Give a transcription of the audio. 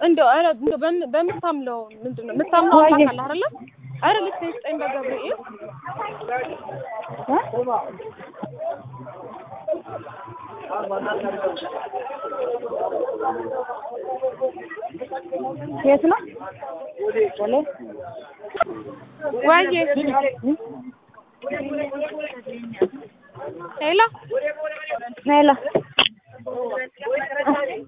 እንደው ኧረ እንደው በም- በምታምለው ምንድን ነው የምታምለው ዋዬ። አምላክ አለ አይደለ? ኧረ ልክ ስጠኝ በገብርኤል የት ነው? ዋዬ ሄሎ ሄሎ